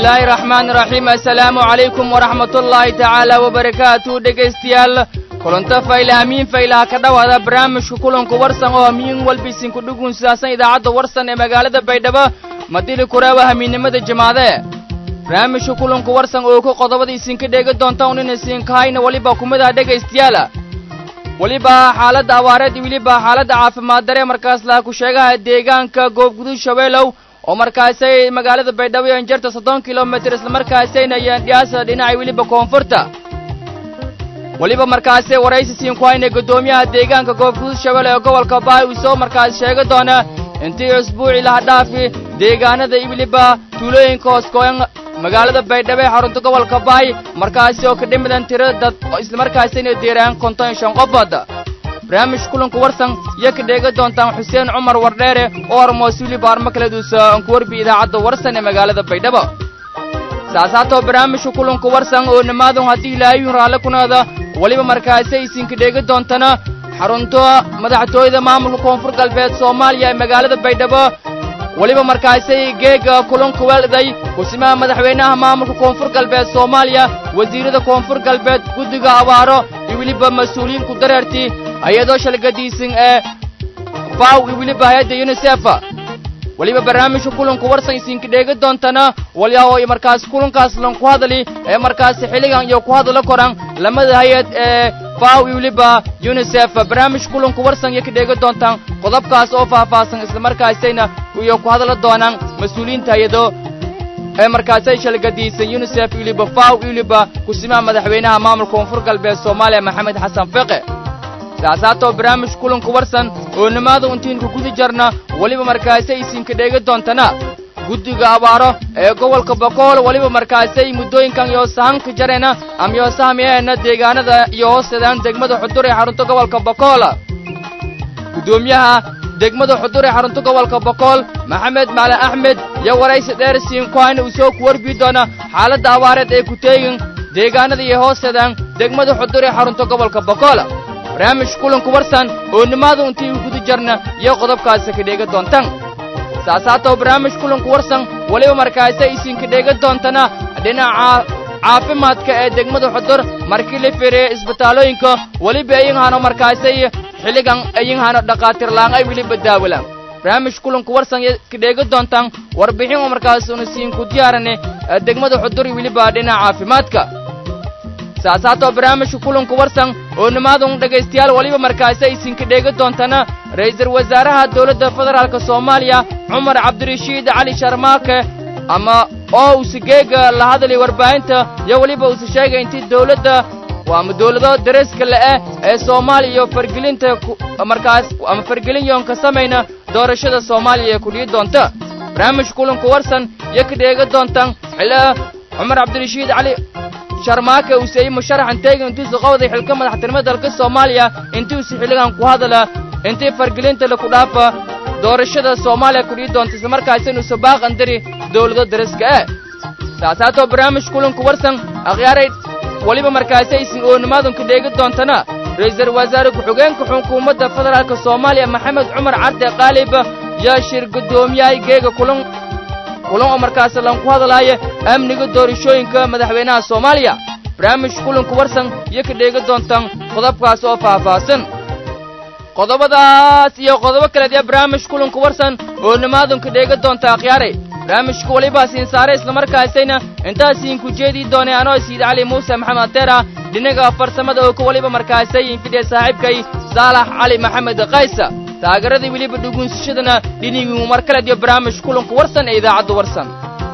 bismillaahi raxmaani raxiim assalaamu calaykum waraxmatullaahi tacaala wabarakaatu dhegaystayaal kulanto fayla hamiin faylaha ka dhowaada barnaamijka kulanku warsan oo hamiin walbiisinku dhugun sidaasan idaacadda warsan ee magaalada baydhabo madili kuraawa hamiinnimada jimaade barnaamijka kulanku warsan oo ku qodobada isinka dheegi doonta un in isinkahayna weliba kumidaha dhegaystayaala weliba xaaladda abaareed iyo weliba xaaladda caafimaad dare markaas laha ku sheegaha deegaanka goobgudud shabeelow oo markaasay magaalada baydhabo iyo injarta soddon kilomitir islamarkaasayna yandhiyaasa dhinaca weliba koonfurta weliba markaasee waraysi siin ku hayna guddoomiyaha deegaanka goobgudud shabeelle ee gobolka baay uu soo markaas sheegi doona intii isbuuci laha dhaafi deegaanada iyo weliba tuulooyinka hooskooyan magaalada baydhabo ee xarunta gobolka baay markaasi oo ka dhimidan tiro dad islamarkaasayna diiraan konton iyo shan qofood barnaamij kulanku warsan iyo ka dheegi doontaan xuseen cumar wardheere oo hormoos weliba armo kala duusa aan ku warbi idaacadda warsan ee magaalada baydhabo saasaatoo barnaamijka kulanku warsan oo nimaadun haddii ilaahayun raalle kunaada weliba markaasi isinka dheegi doontana xarunta madaxtooyada maamulka koonfur galbeed soomaaliya ee magaalada baydhabo weliba markaasay geega kulanku welday kusimaha madaxweynaha maamulka koonfur galbeed soomaaliya wasiirada koonfur galbeed guddiga abaaro iyo weliba mas-uuliyiin ku dareertii hay-adoo shalgadiisan ee faw iyo weliba hay-adda yunisef weliba barnaamijka kulanku warsan isinka dheegi doontana walyaho iyo markaas kulankaas lanku hadali ee markaasi xilligan iyo ku hadalo koran lamada hay-ad ee faw iyo weliba yunisef barnaamij kulanku warsan iyo ka dheegi doontaan qodobkaas oo faahfaahsan islamarkaasayna iyo ku hadla doonaan mas-uuliyiinta hay-ado ee markaasay shalgadiisan yunisef iyo weliba faw iyo weliba kusimaha madaxweynaha maamulka koonfur galbeed soomaaliya maxamed xasan fiqe saasaatoo barnaamij kulanku warsan oo nimaada untiinku guda jarna weliba markaasay isinka dheegi doontana guddiga abaaro ee gobolka bokool weliba markaasay muddooyinkan iyo sahanka jareena ama iyo sahmiyeena deegaanada iyo hoosteedaan degmada xudur ee xarunta gobolka bokool guddoomiyaha degmada xudur ee xarunta gobolka bokool maxamed macalin axmed iyo waraysi dheer siinkuhayna uu soo ku warbii doona xaaladda abaareed ee ku teegin deegaanada iyo hoosteedaan degmada xudur ee xarunta gobolka bokool barnaamij kulanku warsan oo nimaada intii u guda jarna iyo qodobkaasi ka dheega doontaan saasaatoo barnaamij kulanku warsan weliba markaasi isinka dheega doontana dhinaca caafimaadka ee degmada xudur markii la fireeye isbitaallooyinka weliba ayinhano markaasay xilligan ayinhano dhakhaatiir laang ay weliba daawalaan barnaamij kulanku warsan ka dheega doontaan warbixin oo markaas una siinku diyaarane degmada xudur iyo weliba dhinaca caafimaadka saasaatoo barnaamijka kulanku warsan oo nimaadun dhegaystayaal weliba markaasi isinka dheegi doontana ra'iisul wasaaraha dowladda federaalk soomaaliya cumar cabdirashiid cali sharmaake ama oo uuse geega la hadlay warbaahinta iyo weliba uuse sheegay intii dowladda ama dowlado dariska le'eh ee soomaaliya iyo fargelinta markaas ama fargelin yoon ka samayna doorashada soomaaliya ee kudhiyi doonta barnaamijka kulanku warsan iyo ka dheegi doontaan xilla cumar cabdirashiid cali sharmaake uu seeyey musharaxan teegin intuusu qawday xilka madaxtinimada dalka soomaaliya intuusu xilligan ku hadala intii fargelinta laku dhaafa doorashada soomaaliya kudhii doonta islamarkaasi inuusa baaqan diri dowlado dariska eh saasaatoo barnaamij kulanku warsan akhyaaray weliba markaasi aysin oonimaadunka dheegi doontana ra'iisul wasaare ku-xigeenka xukuumadda federaalka soomaaliya maxamed cumar cabdi qaalib yaa shir guddoomiyahay geega kulan kulan oo markaasi lanku hadlaaya amniga doorashooyinka madaxweynaha soomaaliya barnaamij kulanku warsan iyo ka dheegi doontaan qodobkaas oo faahfaahsan qodobadaas iyo qodobo kaleed ee barnaamij kulanku warsan oo nimaadunka dheegi doonta akhyaaray barnaamijka weliba siin saare islamarkaasayna intaasiinku jeedii doonay anoo siid cali muuse maxamed ateera dhinaga farsamada oo ka weliba markaasay infidhiya saaxiibkay saalax cali maxamed kaysa taageeradii weliba dhuguunsashadana dhinigii mar kaleed iyo barnaamij kulanku warsan ee idaacadda warsan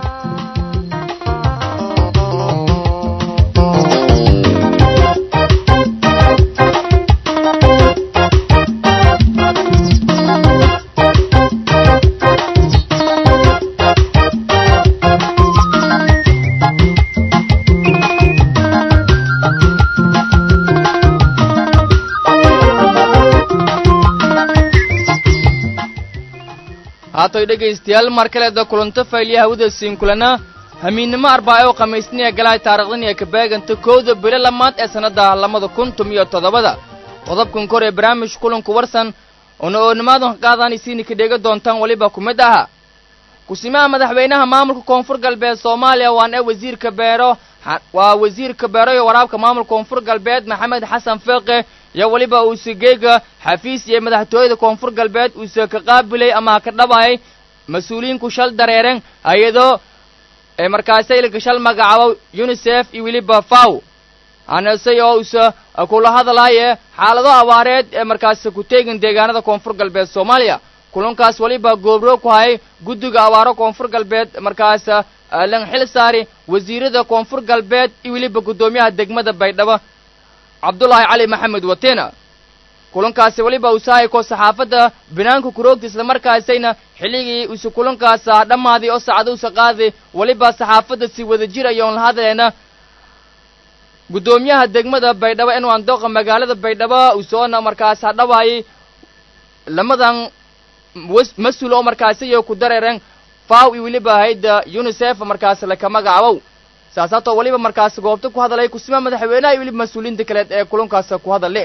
haatoy dhegaystayaal mar kaleeda kulanto faylya hawada siinkulana hamiinnimo arbaaco khamiisniya galahay taarikhdan iyo kabeeganta kowda bilo lamaad ee sannadda labada kun tumiyo toddobada qodobkan kor ee barnaamij kulanku warsan una oonimaadan ka qaadaan isiina ka dheega doontaan weliba ku mid aha kusimaha madaxweynaha maamulka koonfur galbeed soomaaliya waan ee wasiirka beero waa wasiirka beero iyo waraabka maamulka koonfur galbeed maxamed xasan feeqe iyo weliba uuse geega xafiis iyo madaxtooyada koonfur galbeed uuse ka qaabilay ama ha ka dhabayay mas-uuliyiinku shal dareeren hay-ado ee markaasay ilka shal magacaabo unisef iyo weliba faw anasay oo uuse kula hadlaaye xaalado abaareed ee markaas ku teegin deegaanada koonfur galbeed soomaaliya kulankaas weliba goobro ku hayay guddiga abaaro koonfur galbeed markaas lan xil saari wasiirada koonfur galbeed iyo weliba guddoomiyaha degmada baydhabo cabdullaahi cali maxamed watina kulankaasi weliba usahay ko saxaafadda banaanka kuroogta islamarkaasayna xilligii use kulankaas dhammaaday oo saacado usa qaaday weliba saxaafadda si wada jir ayoon la hadlayna guddoomiyaha degmada baydhabo inuu andooqa magaalada baydhabo usoona markaas hadhawaayay lamadan mas-uul oo markaasiyo ku dareeren faw iyo weliba hayda unisef markaas laka magacabow saasaatoo weliba markaas goobta ku hadalay kusima madaxweynaha iyo weliba mas-uuliyiinta kaleed ee kulankaas ku hadale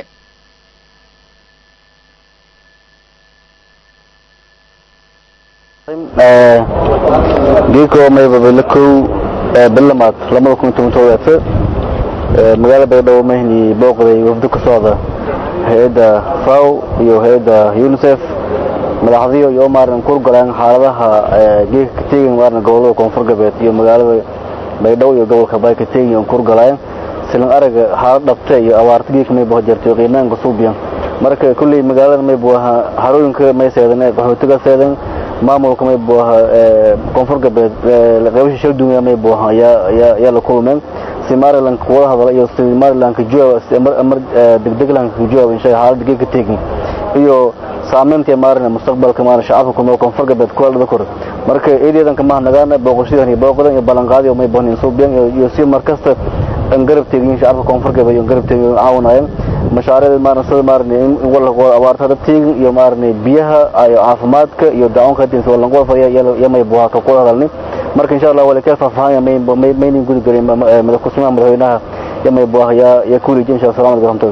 geeko maybabala kow bilamaad labada kun toban todobaato magaalada baydhabo mahni booqday wafdo ka socda hay-adda faw iyo hay-adda unisef madaxdiyo iyo maaran kurgalaan xaaladaha geeka ka teegin maaran gobolada koonfur galbeed iyo magaalada baydhabo iyo gobolka bay ka teegin on kurgalaan silan araga xaalad dhabte iyo abaarta geeka mayba jarto qiimaanka suubiyan marka kulley magaalada maybu ahaa harooyinka may seedan qaxootiga seedan maamulka maybu ahaa koonfur galbeed qaybasha shaldunya maybu ahaa yaa la kulmeen somaliland wada hadala iyo somaliland ka jawaab amar degdegland ka jawaab insha xaaladda geeka teegin iyo saameynta maarna mustaqbalka maarna shacabka ku nool koonfur galbeed ku dhada kor marka eedeedan kama nagaana booqashadan iyo booqadan iyo ballanqaadi oo may boonin suubiyan iyo si markasta an garab teegin shacabka koonfur galbeed iyo garab teegin caawinayaan mashaariicda maarna sida maarna in wala abaartada teegin iyo maarna biyaha iyo caafimaadka iyo daawanka hadii wala qof ya may buha ka qora hadalni marka insha Allah wala ka faahfaahan may may nin gudi galay madaxweynaha madaxweynaha ya may buha ya ya kuli insha Allah salaam alaykum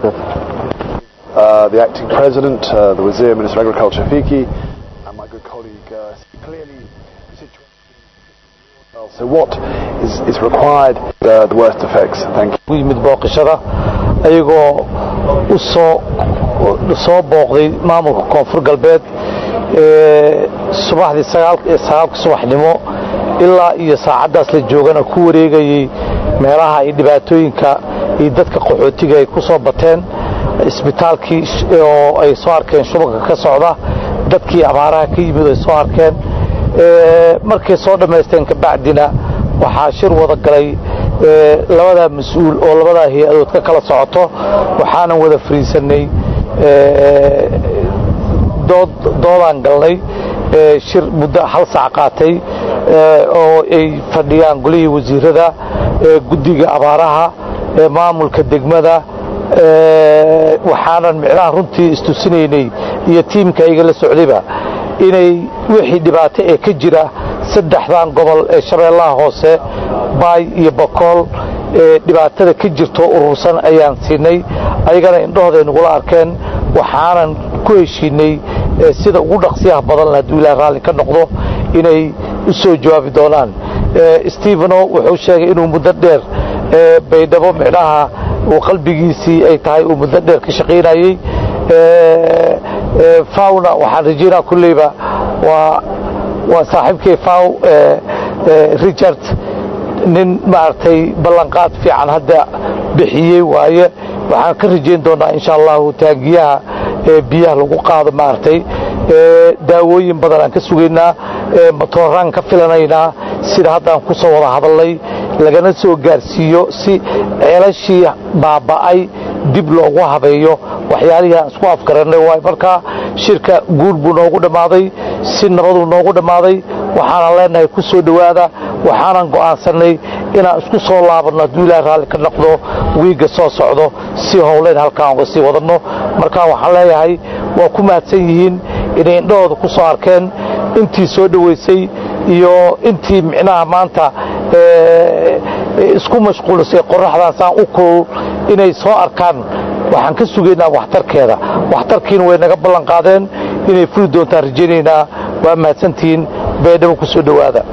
Uh, the acting president, uh, the Wazir, Minister of Agriculture, Fiki, and my good colleague, uh, clearly the situation. So what is, is required, uh, the worst effects? Thank you. u yimid booqashada ayagoo u soo soo booqday maamulka koonfur galbeed ee subaxdii sagaalka subaxnimo ilaa iyo saacaddaas la joogana ku wareegayey meelaha ay dhibaatooyinka iyo dadka qaxootiga ay ku soo bateen isbitaalkii oo ay soo arkeen shubanka ka socda dadkii abaaraha ka yimid ay soo arkeen markay soo dhammaysteen kabacdina waxaa shir wada galay labadaa mas-uul oo labadaa hay-adood ka kala socoto waxaanan wada fariisanay doodaan galnay shir muddo hal saac qaatay oo ay fadhiyaan golihii wasiirada guddiga abaaraha maamulka degmada waxaanan micnaha runtii istusinaynay iyo tiimka iga la socdayba inay wixii dhibaato ee ka jira saddexdan gobol ee shabeellaha hoose baay iyo bakool ee dhibaatada ka jirto urursan ayaan siinay ayagana indhahooday nagula arkeen waxaanan ku heshiinay sida ugu dhaqsiyaha badan hadduu ilaah raalli ka noqdo inay u soo jawaabi doonaan steveno wuxuu sheegay inuu muddo dheer baydhabo micnaha uu qalbigiisii ay tahay uu muddo dheer ka shaqaynayey fawna waxaan rajaynaa kulleyba waa waa saaxiibkay faw richard nin maaragtay ballanqaad fiican hadda bixiyey waaye waxaan ka rajayn doonaa insha allahu taagiyaha biyaha lagu qaado maaragtay daawooyin badan aan ka sugaynaa matooraan ka filanaynaa sida haddaan ku soo wada hadalnay lagana soo gaarsiiyo si ceelashii baaba'ay dib loogu habeeyo waxyaalihii aan isku afgarannay waay markaa shirka guul buu noogu dhammaaday si nabaduu noogu dhammaaday waxaanan leenahay ku soo dhowaada waxaanan go'aansannay inaan isku soo laabanno hadduu ilaah raalli ka noqdo wiigga soo socdo si howleyn halkaan uga sii wadanno markaa waxaan leeyahay waa ku mahadsan yihiin inay indhahooda ku soo arkeen intii soo dhowaysay iyo intii micnaha maanta isku mashquulisay qoraxdaan saan u kulul inay soo arkaan waxaan ka sugaynaa waxtarkeeda waxtarkiina way naga ballan qaadeen inay fuli doontaan rajaynaynaa waa mahadsantihiin baydhabo ku soo dhowaada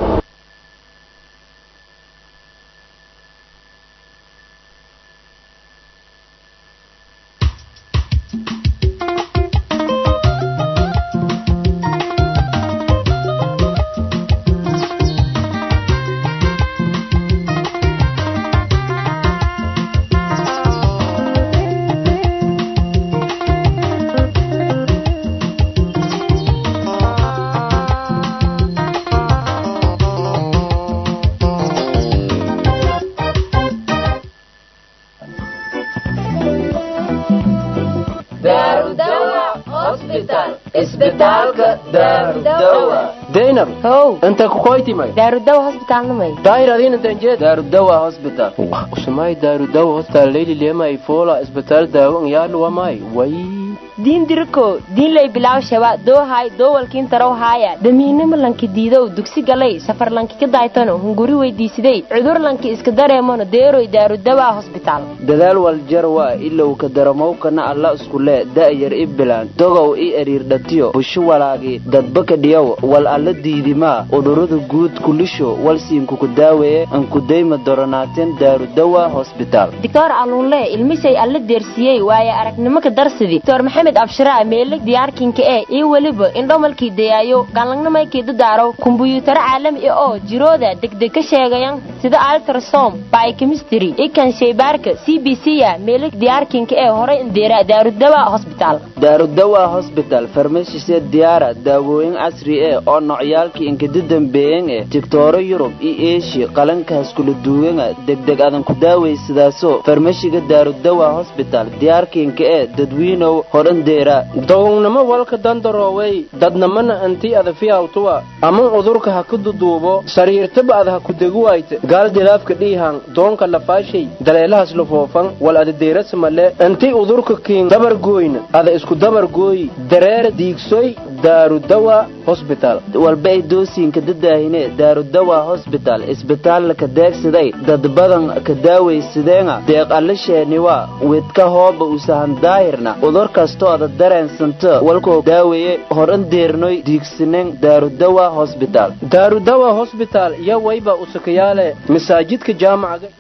daynab how inta kukoytimay daarudawa hosbitaalnamay daayir adin intan jeed daarudawa hospital usumay daarudawa hospital leyli lemay fola isbitaal daawo yaadhu wamay way diin diriko diin lay bilaaw shaba doohay doowalkiin tarow haaya damiinimo lanki diidow dugsi galay safar lanki ka daaytano hunguri weydiisiday cudur lanki iska dareemano deeroy daarudawa hosbitaal dadaal waljar waa ilow ka daramowkana alla iskule da'yar i bilaan dogow i eriirdhatiyo busho walaagi dadbaka dhiyow wal alla diidimaa udhurada guud kulisho walsiinkuku daaweeye ankudayma doronaateen daarudawa hosbitaal doctor aluunle ilmisay alla deersiyey waaye aragnimo ka darsidi doctor maxamed abshiraa meeleg diyaarkinka ee iyo weliba indhomalkii dayaayo galangnamaykii dadaaro kumbuyuutaro caalami ah oo jirooda degdeg ka sheegayan sida altrasom biochemistry ikan shaybaarka c b c ya meeleg diyaarkinka ee horay indeera daarudawa hosbitaal daarudawa hosbital farmashisee diyaara daawooyin casri eh oo nocyaalkii inkada dambeeyan eh tigtooro yurub iyo eeshiya qalankaas kula duugana degdeg adan ku daawaysadaaso farmashiga daarudawa hosbital diyaarkiinka ee dadwiinow horandeera dogownimo walka dandaroowey dadnamana antii adafiyawtuwa ama udurka ha ku duduubo sariirtaba ad ha ku deguwayte gaal dilaafka dhiihan doonka lafaashay daleelahas lafoofan wal ada deerasamale antii udurka kiin dabargooyna ada isku dabargooyi dareera diigsoy daarudawa hosbital walba ay doosiinka dadaahine daarudawa hosbital isbitaalla ka deegsaday dad badan ka daawaysadeena deeq allasheeniwa widka hooba usahan daahirna udur kastoo ada dareensanto walkoo daaweeye horan deernoy diigsanen daarudawa hosbital daarudawa hosbital iyo wayba usakayaale masaajidka jaamacaga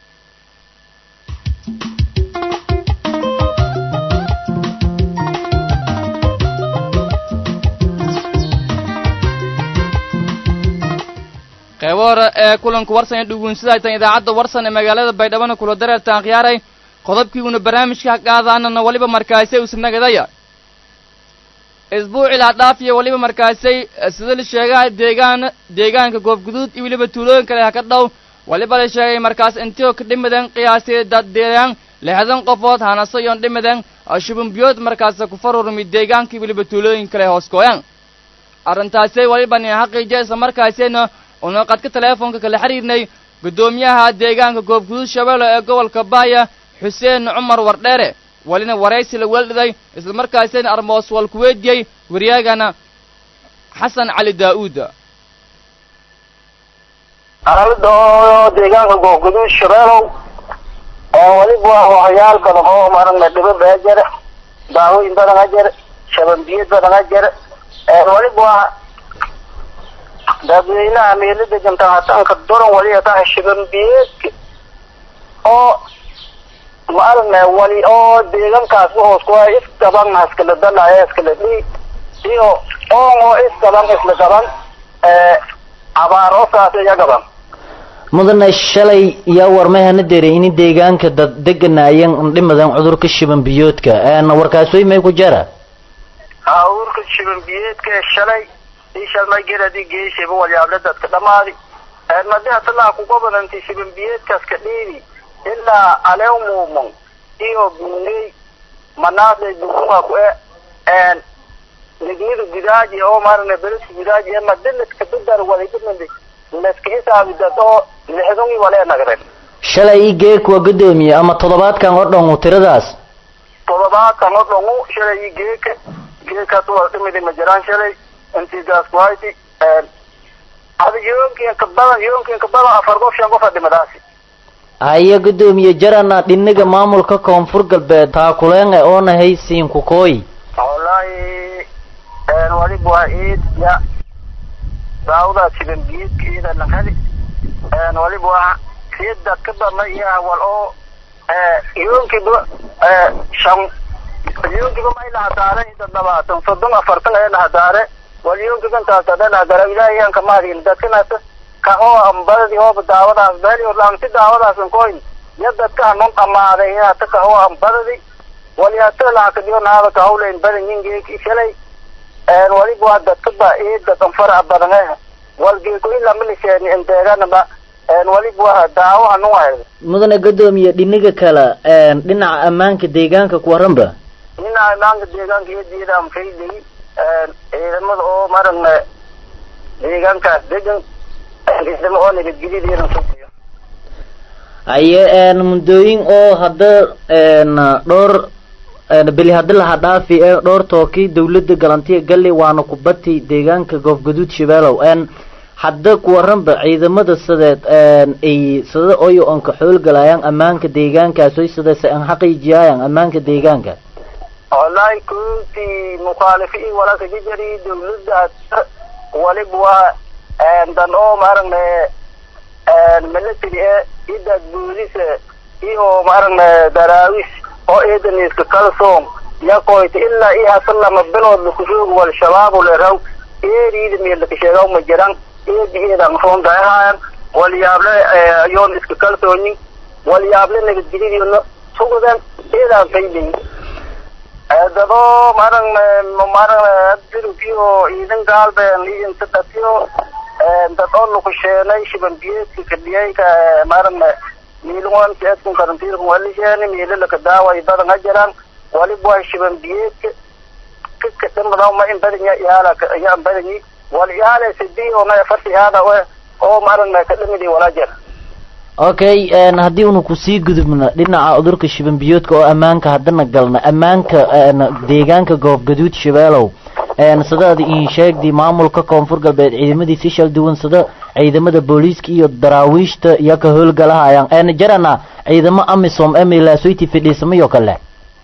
qaybo hore ee kulanku warsan ee dhuguunsadaytan idaacadda warsan ee magaalada baydhabana kula dareertaan khiyaaray qodobkiiguna barnaamijka qaadaanana waliba markaasay usnagadaya isbuuci laa dhaafiya waliba markaasay sida la sheegaha deegaan deegaanka goobguduud iyo weliba tuulooyin kale ha ka dhow waliba la sheegay markaas intio ka dhimadan qiyaastii daddeegaan lixdan qofood hanaso iyoon dhimadan shubunbiyood markaasa ku farurmi deegaankii weliba tuulooyin kale hooskooyan arrintaasay waliba nin xaqiijiya isla markaasayna una qadka teleefonka kala xiriirnay guddoomiyaha deegaanka goobguduud shabeelle ee gobolka baaya xuseen cumar wardheere walina waraysi la weeldhiday isla markaasina armoos wal ku weydiyey waryaagana xasan cali daa'uud xaaladda oo deegaanka goobguduud shabeelow oo weliba waa waxyaal badan oo maragna dhibo baa jira daawooyin badan ha jira shabanbiyad badan ha jira weliba waa dadweynaha meelada jamtahatanka doran waliya tahay shabanbiyeedka oo ma aragna wali oo deegankaas uhoos kuwa isgaban iskala dalaya iskala dhii iyo oon oo isgaban isla gaban abaar oo saas iya gaban mudane shalay yaa warmayhana dereyni deegaanka dad deganayan dhimadan cudurka shiban biyoodka warkaas way may ku jara urka shiban biyeedka shalay ishalmay geradi geeshaba walyaable dadka dhamaadi madiha talaa kugobananti shiban biyeedkaas ka dhiibi ilaa alew muumon iyo buney manaasay bunuma ku e nignidu gudaaji oo maaragna beriska gudaaji ee madinaska bidar waligimindi laska hisaabi dad oo lixdungi walee nagren shalay i geek waa guddoomiye ama toddobaadkan oo dhan tiradaas toddobaadkan oo dhangu shalay i geeka geekaas waa dhimidi ma jiraan shalay intigaas kuhayti ada yoonkiinka badan yoonkiinka badan afar qof shan qof a dhimadaasi haya guddoomiye jarana dhinaga maamulka koonfur galbeed taakuleen ee oonahay siinkukooy wallahi waliba waa iid ya daawadaas shibanbiyeedka iyada la heli waliba waa sii dadka badna iyo wal oo yoonkiiba shan yoonkiiba may lahadaare dad labaatan soddon afartan ee lahadaare wal yoonkiiba intaas hadee lahadaare ilaahay aan kama hadin dadkanaas ka oo ambadadi hooba daawadaas beeli orlaamti daawadaas koyn iyo dadka hanon dhamaaday hata ka oo ambadadi wali hata lahakadiyo naada ka hawleyn badan yingeeki shalay waliba waa dadka ba ii dadan faraha badan eh walgeeko ilaa milisheeni inteeganaba waliba waa daawo hanun hayda mudane gadoomiye dhiniga kale dhinaca ammaanka deegaanka ku waranba dhinaca ammaanka deegaanka iyo diidaan faydey ciidamada oo maragna deegaankaas degan ciidamo oo nabadgelyadiina sugiyo haye muddooyin oo hadda dhowr beli haddi laha dhaafi ee dhowr tooki dawladda galantiya galli waana kubati deegaanka goofgaduud shabeelow hadda ku waranba ciidamada sideed ay sida oyo onka xoolgalayaan ammaanka deegaankaas oy sidase an xaqiijiyayaan ammaanka deegaanka wallahi kuntii mukhaalifi i walaka jijari dawladda waliba waa dan oo maaragna military e idaad boolise iyo maaragna daraawis oo eedan iska kalsoon yakoyta ilaa i hasa lama bilood lakushoog wal shabaab leraw eeriida meelaka sheegaw ma jiran eedi eedan roondaahaan walyaable yoon iska kalsoonin walyaable nabadgelyadiina sugudan eedaan fayday dadoo maragna maragna dirkiyo ciidan gaalbeen idinta dhatiyo dad oo lakusheenay shibanbiyeedka kadhiyayka maragna miilwan seedkun karantiirkun walisheeni miilalaka daaway badan ha jiraan waliba waa shibanbiyeedka kika dhimadan ma in badan ya iyaala yaan badanyi wal iyaala sidii oo na farti hada oo maragna ka dhimidi wala jira okay haddii unu kusii gudubno dhinaca cudurka shibanbiyoodka oo ammaanka haddana galna ammaanka deegaanka goobgaduud shabeelow sidaad iin sheegdi maamulka koonfur galbeed ciidamadiisi shal duwan sida ciidamada booliiska iyo daraawiishta iyo ka howlgalahayaan jarana ciidamo amisom emilasoyti fidhiisamayo kale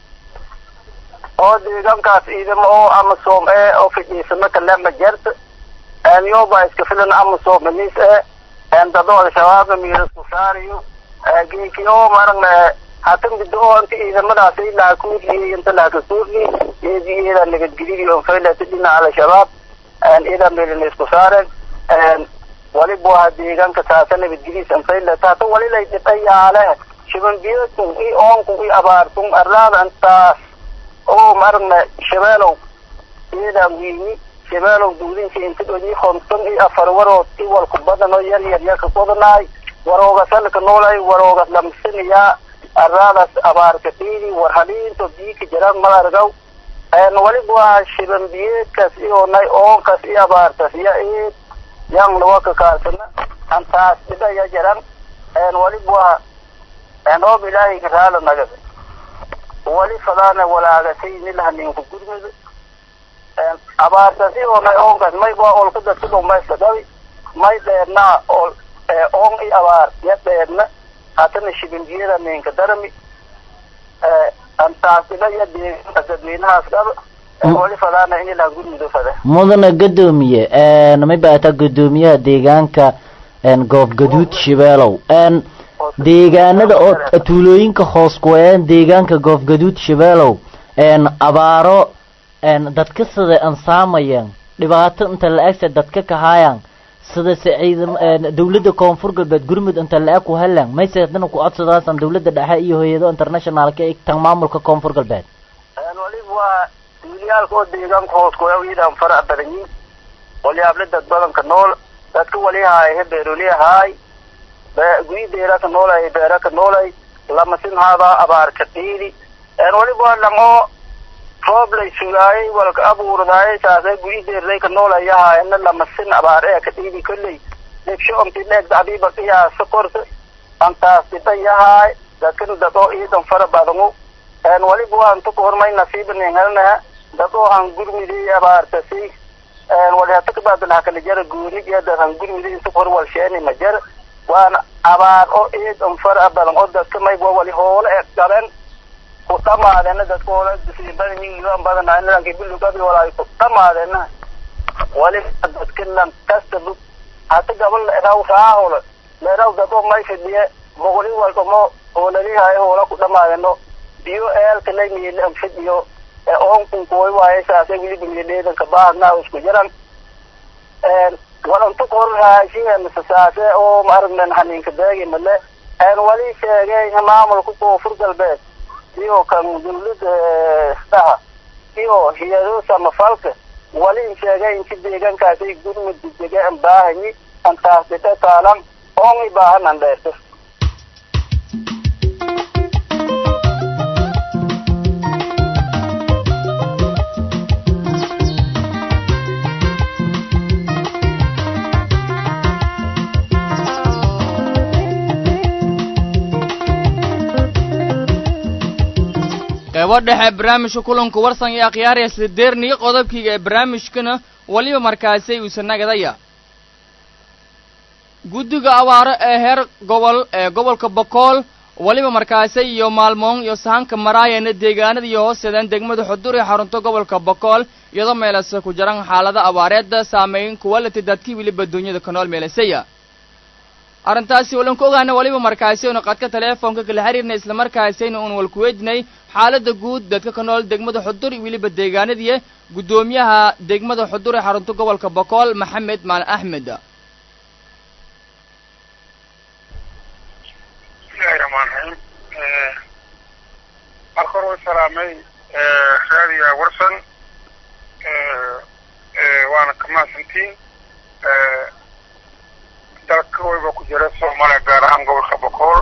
oo deegaankaas ciidamo oo amisom e oo fidhiisamo kale ma jerta yoba iska filan amisom minis e dado al-shabaab miirasku saariyo geeki oo maragna hatan bido oo inta ciidamadaas ilaa kuurliyay inta laaka kuurli eedi iyada nabadgelyadii on faylata dhinaca al-shabaab iyada meelina isku saaren waliba waa deegaanka taasa nabadgelyadiis an faylata hata walilay dhibayaale shibanbiyoodkun i oonkun i abaartun arlaada intaas oo maragna shabeelow iyadan wiini shabeelow duudinka inta dhoni konton iyo afar warood i walku badan oo yar yar yaka kodanaay waroogasalka noolay waroogas lamsinayaa araadas abaarka dhiidi war haliinto biika jiraan mal argaw waliba waa shibanbiyeedkas iyo nay oonkas i abaartas ya eed yang lawaka kaasana antaas dhida ya jiran waliba waa oob ilaahay raala nagada wali fadaana walaagasay nilhaninku gurmada abaartasi oo nay oonkas may waa olka dadka dhumayska dhabi may dheernaa ol oon i abaar ya dheerna haatana shibanbiyada ninka darami antaasila iyo deegaanka dadweynahaas dhaba wali fadaana in ilaa gurmudo fada mudana gadoomiye mayba ataa gadoomiyaha deegaanka goofgaduud shabeelow deegaanada oo tuulooyinka hoos kuwayaan deegaanka goofgaduud shabeelow abaaro dadka sida ansaamayaan dhibaato inta la-egse dadka kahaayaan sidase ciidam dawladda koonfur galbeed gurmud inta la-eg ku helaan mayse haddana ku codsadaasan dawladda dhexe iyo hay-ado internationalka ee tan maamulka koonfur galbeed waliba waa duuliyaalka oo deegaanka hoos kuyawiidaan farac badanyiin walyaable dad badanka nool dadka walihaay he beeroliyahaay guyideera ka noolay beera ka noolay lamasin haadaa abaarka dhiidi waliba waa lango roob lay sugaayay walka abuurdaayay saasay guyideerday ka noolayahaa ina lamasin abaar ee ka dhiidi kolley degsho omti dheeg dacdiiba iyaa sokorta antaas dhibayahaay dadkan dad oo iidan fara badanu waliba waa inta ku hormay nasiibanin helnaha dad oo han gurmidii abaartasi wali hata kabaadan hakala jara gooni iyo dad han gurmidii inta ku hor walsheeni ma jara waana abaar oo iidan fara badan oo dadka may wali hoole e gaben ku dhamaadena dadka hoole badan yihiin badan nidankii bilugabi walaay ku dhamaadena waliba dadkinan kasta hata gabal leeraw raahole leeraw dado may fidhiye boqoli walbamo hoolalihayo hoola ku dhamaadano biyo eelka laymiile fidhiyo oonkun kuway waaye saase wiliba miidheedanka baadnaa isku jiran walantu qorhaashiga saase oo maaragnan haniinka beegi male wali sheegay maamulka koonfur galbeed iyo kan dawlada dhaha iyo hiyado samafalka wali sheegay inti deegaankaasay gurmud degdege an baahanyi antaas dhita taalan oongi baahanan dheerto qeybo dhexe barnaamijka kulanku warsan iyo akhyaaraya sideerniyo qodobkiiga ee barnaamijkana weliba markaasay uusan nagadaya guddiga abaaro ee heer gobol ee gobolka bokool weliba markaasay iyo maalmoon iyo sahanka maraayana deegaanada iyo hoosteedan degmada xudur ee xarunta gobolka bokool iyadoo meelase ku jiran xaalada abaareedda saameyn kuwalati dadkii weliba duunyada ka nool meelasaya arrintaasi walan ku ogaana weliba markaasi aynu qadka teleefoonka kala xiriirnay islamarkaasayna uun walkuweydinay xaaladda guud dadka ka nool degmada xudur iyo weliba deegaanadii guddoomiyaha degmada xudur ee xarunta gobolka bokool maxamed maalin axmed bismillahi raxmaan raxiim marka hore way salaamay raadiga warsan waana ka mahadsantiin dalka wayba ku jira soomaaliya gaar ahaan gobolka bokool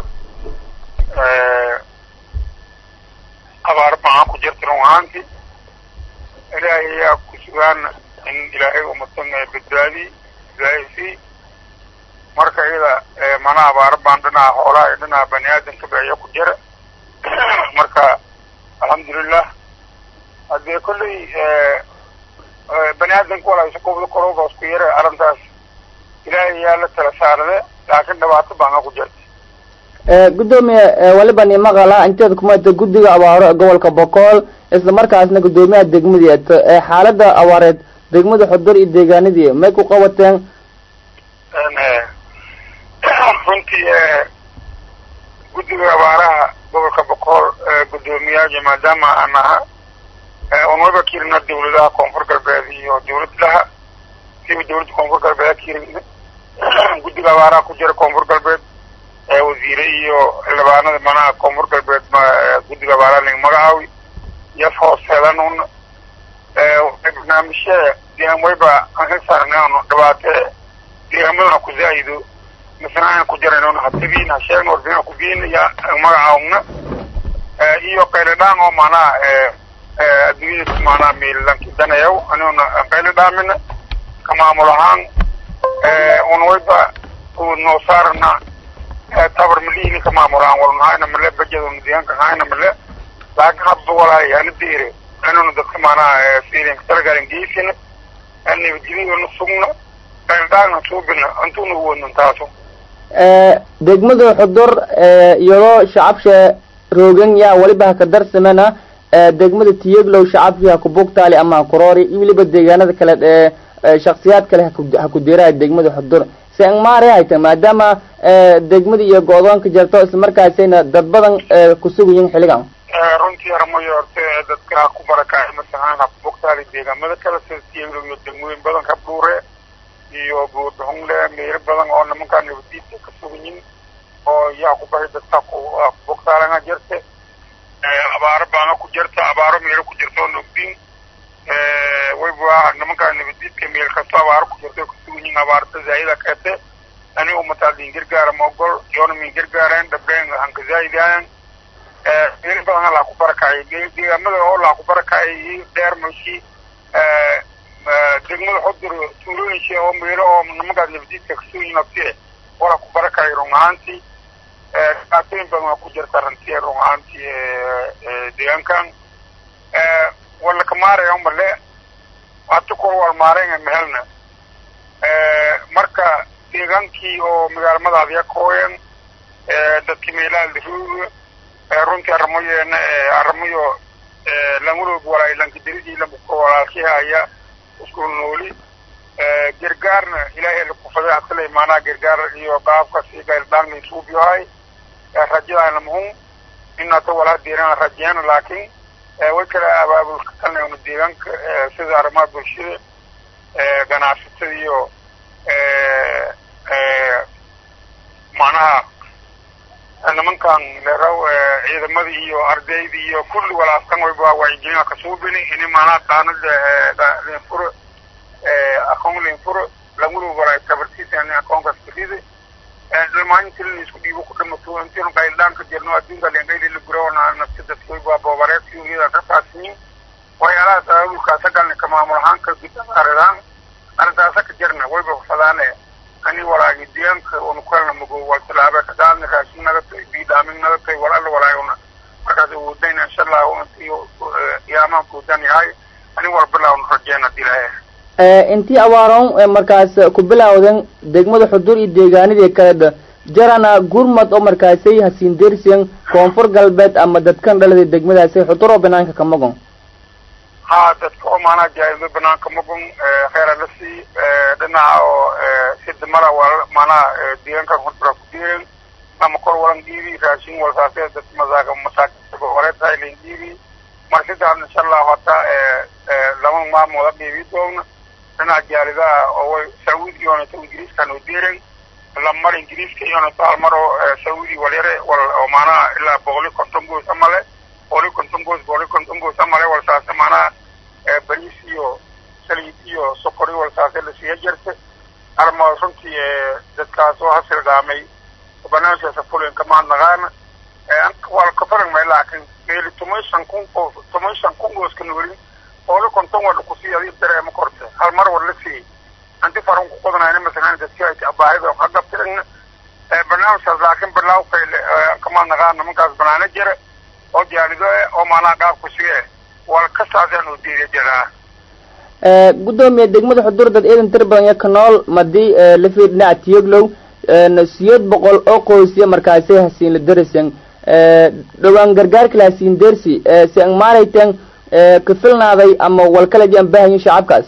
abaar maxaan ku jirta run ahaanti ilaahay ayaa ku sugaan in ilaahay umatan badbaadi badbaadisi marka iyada mana abaaro baan dhinaca xoolaha iyo dhinaca bani aadamka ba iya ku jira marka alxamdulilah haddee kolley bani aadamka walaa isu qobda korooga isku yara arrintaas ilaahay ayaa la tala saarade laakiin dhibaato baana ku jirta gudoomiye waliba ni maqala inteeda kumata guddiga abaaro ee gobolka bokool isla markaasna guddoomiyaha degmadii ee xaalada abaareed degmada xudur iyo deegaanadii may ku qabateen runtii guddiga abaaraha gobolka bokool guddoomiyaha maadaama aan aha un waba kirina dawladaha koonfur galbeed iyo dawladlaha siba dawladda koonfur galbeed kirina guddiga abaaraha ku jira koonfur galbeed wasiire iyo xildhibaanada manaha koonfur galbeed guddiga abaaraha ling magacaawi yaf hooseedan un barnaamijyada deegaan wayba aan ka saarnaanu dhibaate deegaamadana ku zaa'ido misna aan ku jarayn hatibiin ha sheegna warbixin ku biin ya magacaawna iyo qayladhaan oo maanaha adduunyada maanaha miilanki danayaw aniguna qayla dhaamina ka maamul ahaan un wayba ku noo saarna tabar malihini ka maamul ahaan walnahayna male bajaduna deegaanka hayna male laakiin habba walaay ana deere anuna dadka maanaha fiilinka talagalan geysina nabadgelyadana sugna qayladhaana suubina antuna uwadnan taaso degmada xudur iyadoo shacabsha roogan yaa weliba haka darsamena degmada tiyeglow shacabkii haku bugtaali ama hakuroori iyo weliba deegaanada kale ee shaksiyaad kale haku diraya degmada xudur se angmaare hayta maadaama degmada iyo go-doonka jirto islamarkaasayna dad badan kusugayiin xilligan runtii armayo horte dadka ha ku barakacay masahaan haku bugtaali deegaamada kale sida tiyeglow iyo degmooyin badan ka dhuure iyo buudhungle meelo badan oo nimankaa nabadiidka ka sugayin oo yaa ku bahay dadka ku bogtaalanga jirte abaaro baana ku jirta abaaro meelo ku jirta oo nogdin wayba nimankaa nabadiidka meel kasto abaaro ku jirta oo ka sugayin abaarta zaayida keete ani umataa din gargaara ma ogol yoona min gargaareen dhabreen hanka zaayidaayan meelo badan ha laa ku barakacay deegaamada oo laa ku barakacay dheer mashi degmada xudur tuulooyinsha oo meelo oo nimankaas nabadiidka kasuyin naftie wala ku barakay run ahaantii dhibaatooyin badan waa ku jirta rantiye run ahaantii deegaankan wala kamaaraya umale hata kor wal maareynga mehelna marka deegaankii oo magaalamadaadiya kooyan dadki meelaha laruuga runtii arrimoyeena arrimoyo languloog walaay lankadiridi lambuko walaalkihaya isku nooli gargaarna ilaahay lakufaday hadkale maanaa gargaar iyo qaabkas iyo gaildhaan laisuubiyohay rajadaana muhum inata walaa diirana rajeyana laakiin way kala abaabulka kalnayna deegaanka sida arrimaha bulshada ganacsatada iyo macnaha nimankan leeraw ciidamadii iyo ardaydii iyo kulli walaaskan wayba wacyigelina kasuubini ini maanaa qaanada linfuro aqoon linfuro langulu walaa tabartiisa ani aqoonkaas kafide dhamaanintii la isku dhiibo ku dhamato intiinu qayldhaanka jirno adduunka lengayli la gurawana nafsi dadka wayba boobareedkii iyada ka faasiyin waxyaalahaas abaabulkaasa galna ka maamul ahaan ka gudaaridaan arrintaasa ka jirna wayba fadaane ani walaagi deegaanka unu kalna mugo wal tilaabe ka daalna raashin naga tay biidhaamin naga tay wal alla walaayona markaas uudayna insha allahu intii yaamaan kuudan yahay ani wal bilaawna rajeena dilaaye intii abaaroon markaas ku bilawden degmada xudur iyo deegaanadii kaleda jarana gurmad oo markaasay hasiin dersiyan koonfur galbeed ama dadkan dhalada degmadaasay xudur oo banaanka ka magon ha dadka oo maanaa jaaido banaanka magun kheyra la sii dhinaca oo sidimala wal maanaa deegaankan xudura ku diiren ama kor walan dhiibi raashin walsaasee dad masaaga masaakinta horeetahay lain dhiibi mar sidaas insha allahu hataa lama maamooda dhiibi doona dhinaca jaalidaha oo way sacuudi iyoonato ingiriiskan oo diiren lamar ingiriiska iyoonato hal mar oo sacuudi walyare wal oo maanaha ilaa boqoli konton goos amale boqoli konton goos boqoli konton goos amale walsaase maanaha bariis iyo saliid iyo sokor iyo walsaase lasiiya jirta arma runtii dadkaas oo hasilgaamay barnaamijkaasa fulinka maadnaqaana waa kafarangmay laakiin meeli toman shan kun qof toman shan kun gooska noolin boqoli konton waa lakusii adi dareema korte hal mar war la siiyey anti faran ku qodanayna masalan dadki ay baahida ka gabtirina barnaamijkaas laakiin bilawkay kamaadnaqaan nimankaas banaana jira oo jaalido oo maanaa dhaafku sige wal ka saasaan u diida jiraa gudoomiye degmada xudur dad ciidan tir badan iyo ka nool madii lafii dhinaca tiyoglow siyeed boqol oo qoysya markaasay hasiin la darasan dhowaan gargaarka la hasiin dersi si ang maarayten ka filnaaday ama walkalaji aan baahayin shacabkaas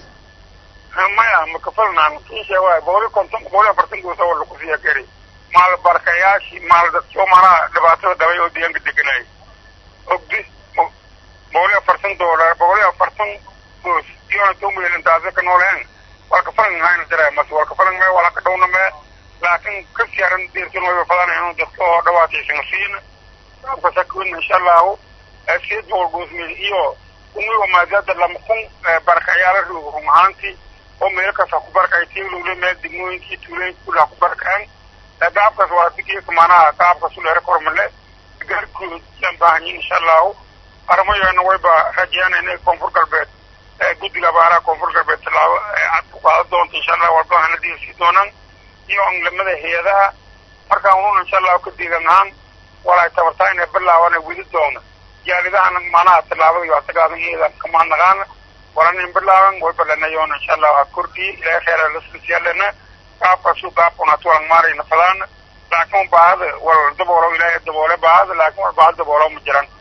maya ma kafalnaan kiisha waay boqoli konton boqoli afartan goosa waa lakusiiya kari maal barkayaashii maal dadkio maanaha dhibaatada dhabay oo deegaanka deganay ogdi boqoli afartan doolar boqoli afartan goos iyona tomuyeelin taase ka nooleen waa kafalan hayna dara mas waa kafalan mee wala ka dhowna mee laakiin ka siyaaran deertin wayba fadana inuu dadka oo dhawaataysan siina saabka sakwin insha allahu sideed boqol goos meel iyo kumigo maadaada lama kun barakayaala roogo run ahaantii oo meel kasta ku barkay tiiglowle meel degmooyinkii tuulooyinka kulli ha ku barkaan gaabkaas waa digeeka maanaha gaabkaas u dheere kormale gaarkooda yaan baahanyin insha allahu arrimayoena wayba rajeena inay koonfur galbeed guddiga abaaraha koonfur galbeed tallaabo cad ku qaada doonta insha allah walba hana diirsii doonaan iyo anglamada hay-adaha markaan unun insha allahu ka deegan ahaan walaay tabartaa inay bilaaban weli doona jaalidahana maanaha tallaabada iyo asagaadan iyada kamaanaqaana walanin bilaaban way balanayoona insha allahu ha kordhiye ilaahay kheyra laslasiyaalena qaabkaasu qaabkuna tuwalan maarayna fadaana laakiin baahada wal daboolo ilaahay daboole baahada laakiin wal baahada daboolo ma jiran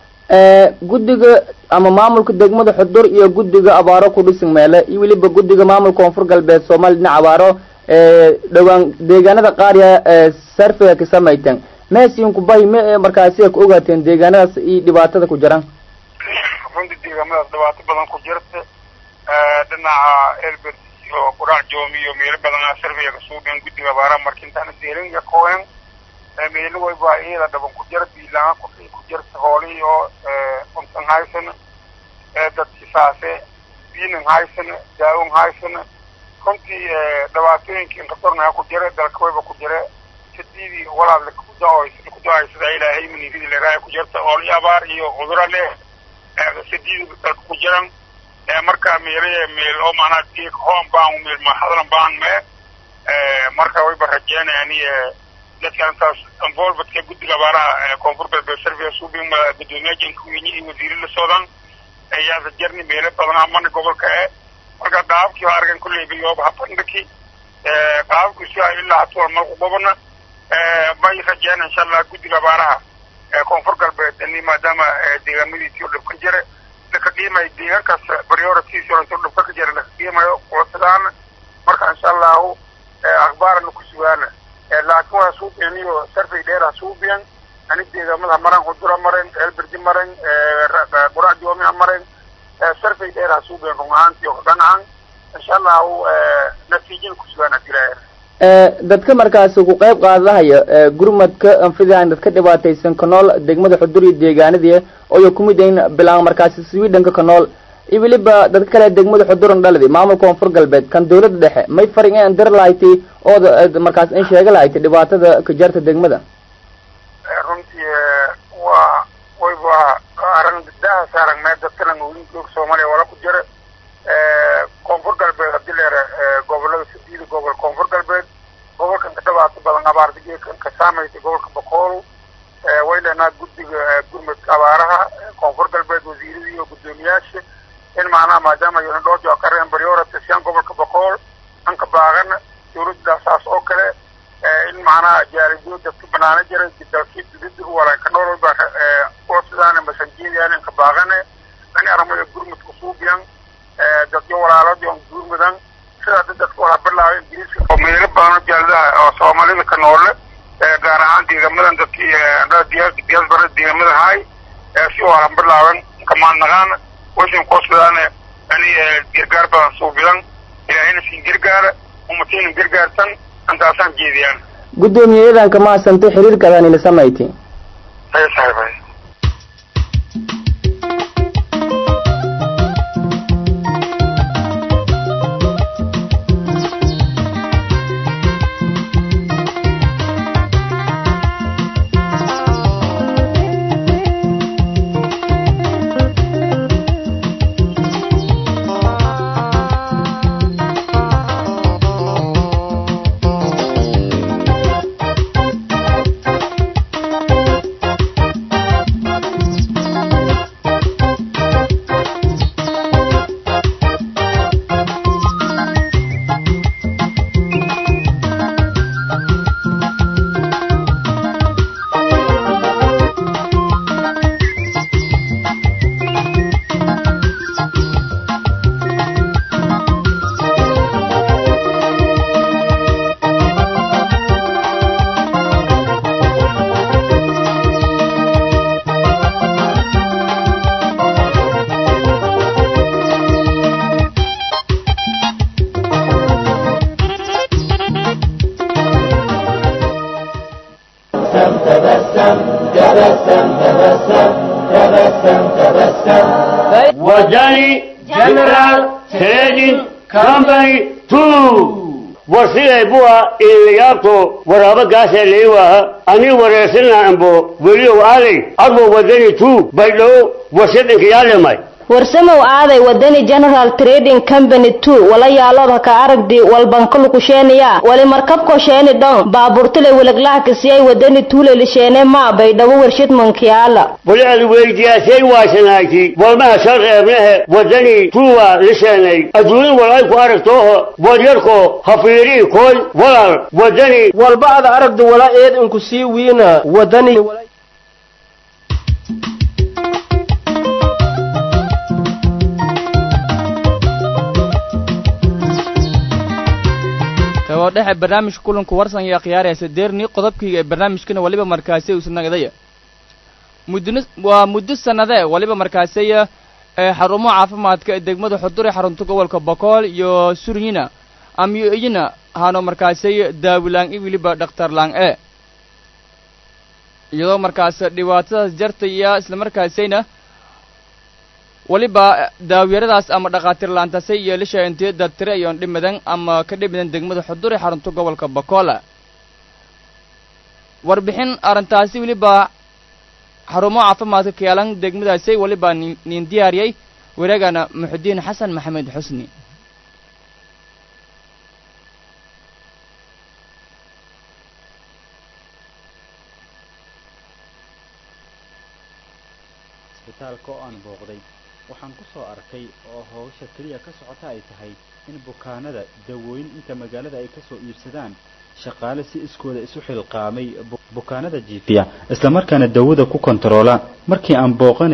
guddiga ama maamulka degmada xudur iyo guddiga abaaro ku dhisan meele iyo weliba guddiga maamulka koonfur galbeed soomaaliya dhinaca abaaro dhowaan deegaanada qaarya sarfiga ka samayteen meesiinku bahi me markaasi ku ogaateen deegaanadaas iyo dhibaatada ku jiraan runtii deegaamadaas dhibaato badan ku jirta dhinaca elbert iyo quraac joomi iyo meelo badan sarfiga kasuugen guddiga abaaraha markintaana deelin iyo kooyan meelo wayba iyada dhaban ku jira biilaan ku jirta hoolihii oo untan haysana dadki saase biinin haysana daawon haysana runtii dhibaatooyinkii inkatornaa ku jira dalka wayba ku jira sadiidii walaadle kuda-aysada ilaahay minifidi leeraaya ku jirta ooli abaar iyo cudura leh sadiidi dalka ku jiran marka meele meel oo maanaa geek hoon baan meel mahadlan baan mee marka wayba rajeynayani dadka intaas involvedka guddiga abaaraha koonfur galbeed service subin gudoomiye jenkuweyne iyo wasiire la socdaan ayaasa jarni meelo badanaa mana gobolka e marka qaabkii waa argan kulley bilooba habandhaki qaabkii si ay ilaa hatuwal marku gobona bay rajeen insha allah guddiga abaaraha koonfur galbeed ini maadaama deegaamadiisii oo dhib ka jira laka qiimayo deegaan kasta prioritiis oo intuu dhibka ka jira laka qiimayo kulatadaan marka insha allahu akhbaarana ku sugaana laakiin waa suubianiyo sarfay dheera suubiyan ani deegaamada maran hudura maren elberdi maren buracdioomia maren sarfay dheera suubiyan run ahaantii oo dhanacan insha allahu natiijin ku sugaana dilaa dadka markaas ku qayb qaadahaya gurmadka anfidaan dadka dhibaataysan ka nool degmada xudur iyo deegaanadii oyo kumid in bilaan markaasi sweedenka ka nool iyo weliba dadka kale degmada xuduran dhaladi maamulka koonfur galbeed kan dawladda dhexe may farin in dir lahayti ooda markaas in sheega lahayti dhibaatada ka jarta degmada runtii waa wayba arrin daha saaran mee dadkana nooyinka soomaaliya wala ku jira koonfur galbeed haddii leere gobolada sideeda gobol koonfur galbeed gobolkan ka dhibaato badan abaardigeekan ka saamaysa gobolka boqool way leenaa guddiga gurmadka abaaraha koonfur galbeed wasiiradii iyo guddoomiyaasha in macnaha maadaama yona dhoojo ka reen priority siyan gobolka boqool anka baaqana dawladda saas oo kale in macnaha jaaridiyo dadka banaana jira dalkii dudida wala ka nool walba oo sidaana masanjeediyaan inka baaqane ani armayo gurmadka suubiyan dadyo walaaladi on gurmudan sidaa dadka waxaa bilaabay ingiriiska oo meelo badan oo jaaladaha oo soomaalida ka noole gaar ahaan deegamadan dadkii diaspora deegamada haay si waalan bilaaban kamaadnaqaana washin koosbidaane ani gargaar badan suubidan ilaahayna siin gargaara umatayna gargaartan intaasaan jeediyaan guddoomiyayadanka maasantay xiriirkadan ila samayti hay saaxiibay وجاني جنرال تريدين كامباني تو warsiday buwa ilayaato waraabo gaasee leewaha ani wareersanaa ambo weliyow aaday adbo wadani tu baydhow warshadinka yaalemay warsamow aaday wadani general trading company two wala yaalood haka aragdi walbankalukusheeniya wali markabko sheeni dhon baaburtule wilaglahakasiyay wadani tuule lisheene maa baydhabo warshad mankiyaala wali ad weydiyaasay waasanaagti walmaha sharqeebnehe wadani tuwa lisheenay adduunya walay ku aragtooho wadyarko hafiirii koy walal wadani walba ada aragdi wala eed inku sii wiina wadani oo dhexe barnaamijka kulanku warsan iyo khiyaaraysa deerni qodobkayga ee barnaamijkana waliba markaasi usanagdaya muddo waa muddo sanadee waliba markaasiya ee xarumo caafimaadka ee degmada xudur ee xarunta gobolka bokool iyo suryina amyo iyina hano markaasiy daawilaan i weliba dhakhtarlaan e iyadoo markaas dhibaatadaas jartaya isla markaasayna waliba daawyaradaas ama dhakhaatiir laantasay iyo lisha intii dadtire ayoon dhimadan ama ka dhimidan degmada xudur ee xarunta gobolka bakola warbixin arrintaasi weliba xarumo caafimaadka kaalan degmadaasi waliba nin diyaariyey wareegana muxudiin xasan maxamed xusni isbitaalka oo aan booqday waxaan ku soo arkay oo howsha keliya ka socota ay tahay in bukaanada dawooyin inta magaalada ay kasoo iibsadaan shaqaale si iskooda isu xilqaamay bukaanada jiifiya islamarkaana dawada ku kontaroola markii aan booqanayay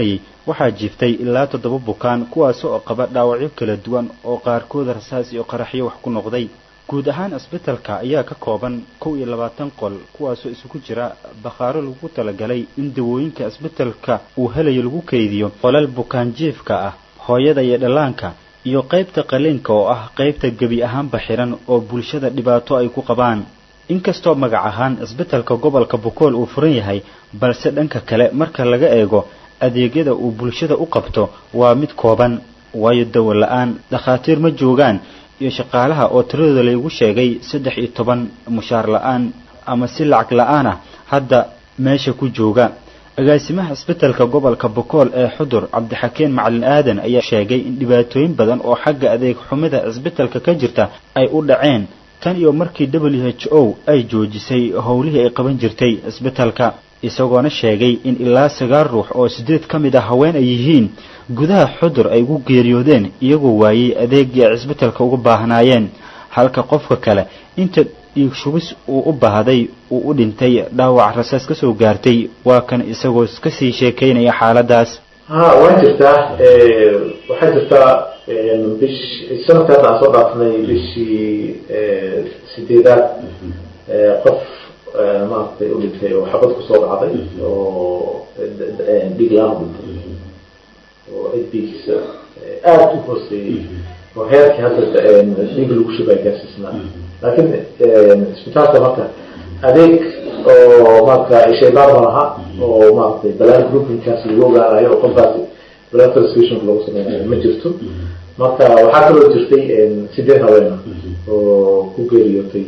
waxaa jiiftay ilaa toddoba bukaan kuwaas oo qaba dhaawacyo kala duwan oo qaarkood rasaas iyo qaraxyo wax ku noqday guud ahaan isbitalka ayaa ka kooban kow iyo labaatan qol kuwaasoo isugu jira bakhaaro lagu talagalay in dawooyinka isbitalka uu helayo lagu kaydiyo qolal bukaan jiifka ah hooyada iyo dhallaanka iyo qaybta qaliinka oo ah qaybta gebi ahaanba xiran oo bulshada dhibaato ay ku qabaan inkastoo magac ahaan isbitalka gobolka bokool uu furan yahay balse dhanka kale marka laga eego adeegyada uu bulshada u qabto waa mid kooban waayo dawo la-aan dhakhaatiir ma joogaan iyo shaqaalaha oo tiradooda laygu sheegay saddex iyo toban mushaar la-aan ama si lacag la-aan ah hadda meesha ku jooga agaasimaha isbitalka gobolka bokool ee xudur cabdixakeen macalin aadan ayaa sheegay in dhibaatooyin badan oo xagga adeeg xumida isbitalka ka jirta ay u dhaceen tan iyo markii w h o ay joojisay howlihii ay qaban jirtay isbitalka isagoona sheegay in ilaa sagaal ruux oo sideed ka mid ah haween ay yihiin gudaha xudur ay ugu geeriyoodeen iyagoo waayey adeegii ay cisbitalka uga baahnaayeen halka qofka kale inta dhiig shubis uu u baahday uu u dhintay dhaawac rasaas ka soo gaartay waa kan isagoo kasii sheekaynaya xaaladaas ha waa jirtaa waxaa jirtaa bish sanadka hadda aan soo dhaafnay bishii sideedaad qof maaragtay u dhintay oo xabad kusoo dhacday oo dhig laan u dhintay oo edbigiisa aada u hooseeyey oo heerkii hadda dhig lagu shubay gaarsiisnaa laakiin isbitaalka marka adeeg oo maarata shaybaar ma laha oo maaragtay balaan groupinkaas lagu ogaanayo oo qofkaasi blood transfusion lagu sameynayo ma jirto marka waxaa kaloo jirtay sideed haweena oo ku geeriyootay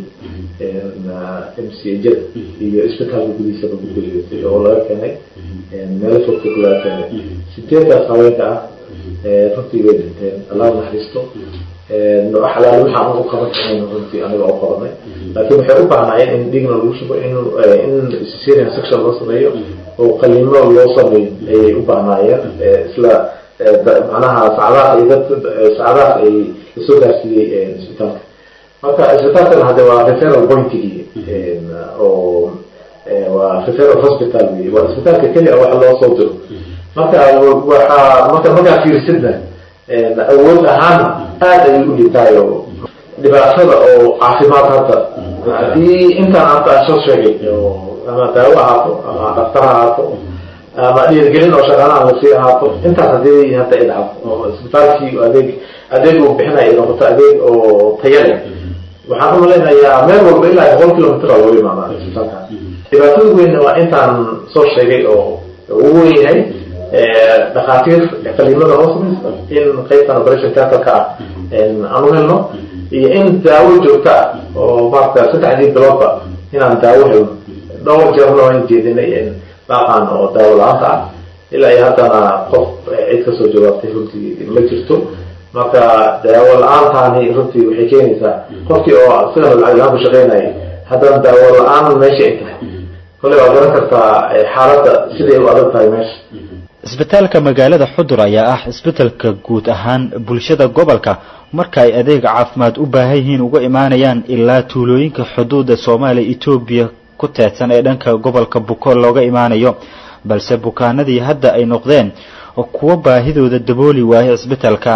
m c jada iyo isbitaalka gudihiisaba ku geeriyootay oo laga keenay meelo fogfog laga keenay sideedkaas haweenka ah runtii way dhinteen allah naxariisto xalaal waxaan u qaban karin runtii aniga oo qabanay laakiin waxay u baahnaayeen in dhigna lagu shubo in in syrian section loo sameeyo oo qaliimo loo sameeyo ayay u baahnaayeen isla macnaha sacdaas ay dad sacdaas ay lasoo gaarsiiyey isbitaalka marka isbitaalkan hadde waa referal pointigii oo waa referal hospital wey waa isbitaalka keliya wax loo soo diro marka waxaa marka markaa fiirsidna awood ahaana aada ayay u dhintaayo dhibaatada oo caafimaad hadda haddii intaan hadda aan soo sheegay ama daawo ahaato ama dhaktar ahaato ama dhiirgelin oo shaqaalaha lasii ahaato intaas hadii hadda ay dhacdo oo isbitaalkii adeeg adeeg uu bixinaya ay noqoto adeeg oo taya leh waxaan umalaynayaa meel walba ilaa boqol kilomitr loo imaadaa isbitaalkaas dhibaatada weynna waa intaan soo sheegay oo ugu weyn yahay dhakhaatiir qaliimada loo samaysta in qaybtan operation theatreka ah aan u helno iyo in daawo joogto ah oo maarata saddexdii biloodba inaan daawo helno dhowr jeerna waan jeedinay baaqan oo daawo la-aanta ah ilaa iyo haddana qof cid kasoo jawaabtay runtii ma jirto marka daawo la-aantaani runtii waxay keenaysaa qofkii oo sidana lacag la-aan ku shaqeynayay haddana daawo la-aan meesha ay tahay kolley waa garan kartaa xaaladda siday u adag tahay meesha isbitaalka magaalada xudur ayaa ah isbitaalka guud ahaan bulshada gobolka marka ay adeeg caafimaad u baahan yihiin uga imaanayaan ilaa tuulooyinka xuduuda soomaaliya etoobiya ku teedsan ee dhanka gobolka bukool looga imaanayo balse bukaanadii hadda ay noqdeen kuwo baahidooda dabooli waayay isbitaalka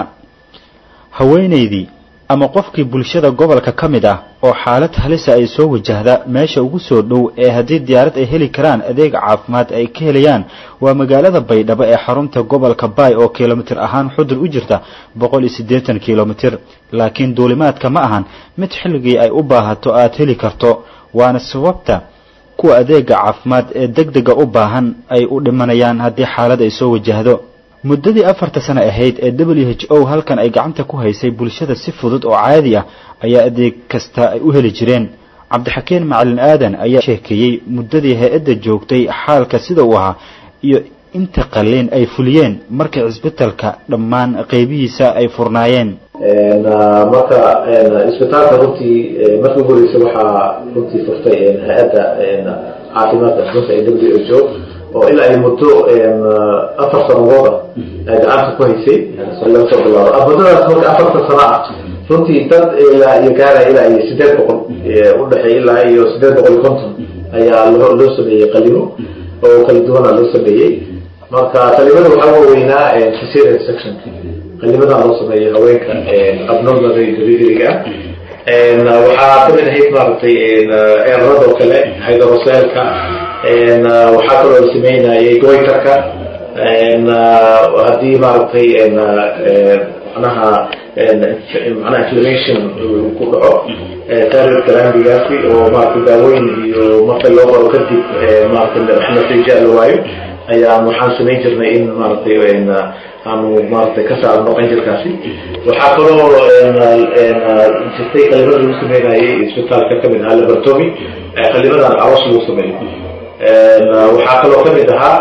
haweenaydii ama qofkii bulshada gobolka ka mid ah oo xaalad halisa ay soo wajahda meesha ugu soo dhow ee haddii diyaarad ay heli karaan adeeg caafimaad ay ka helayaan waa magaalada baydhabo ee xarunta gobolka baay oo kilomitir ahaan xudur u jirta boqol iyo siddeetan kilomitir laakiin duulimaadka ma ahan mid xilligii ay u baahato aad heli karto waana sababta kuwa adeega caafimaad ee degdega u baahan ay u dhimanayaan haddii xaalad ay soo wajahdo muddadii afarta sano ahayd ee w h o halkan ay gacanta ku haysay bulshada si fudud oo caadi ah ayaa adeeg kasta ay u heli jireen cabdixakeen macalin aadan ayaa sheekeeyey muddadii hay-adda joogtay xaalka sida uu ahaa iyo inta qalliin ay fuliyeen markii cisbitalka dhammaan qaybihiisa ay furnaayeen marka isbitaalka runtii markii ugu horeysa waxaa runtii furtay hay-adda caafimaadka runta ee w h o oo ilaa ay muddo afar sanadood ah ay gacanta ku haysay laga soo bilaabo muddadaas marka afarta sano ah runtii dad ilaa iyo gaaraya ilaa iyo sideed boqol udhexeey ilaa iyo sideed boqol iyo konton ayaa loo loo sameeyey qalimo oo kala duwana loo sameeyey marka qalimada waxaa waaweynaa cesarean section qalimadan loo sameeyo haweenka abnormally deliveryga ah waxaa kamid ahayd maaragtay eeradoo kale hydrocelka waxaa kaloo la sameynayay goytarka haddii maaragtay manaha manaha inflammation ku dhaco thyroid glandigaasi oo maaragtay daawooyin iyo marka loo qoro kadib maaragtay wax natiija la waayo ayaan waxaan samayn jirnay in maaragtay aanu maaragtay ka saarno qanjirkaasi waxaa kaloo jirtay qalimada lagu sameynayay isbitaalka kamid ahaa laboratomy qalimadan aroos lagu sameeyo waxaa kaloo kamid ahaa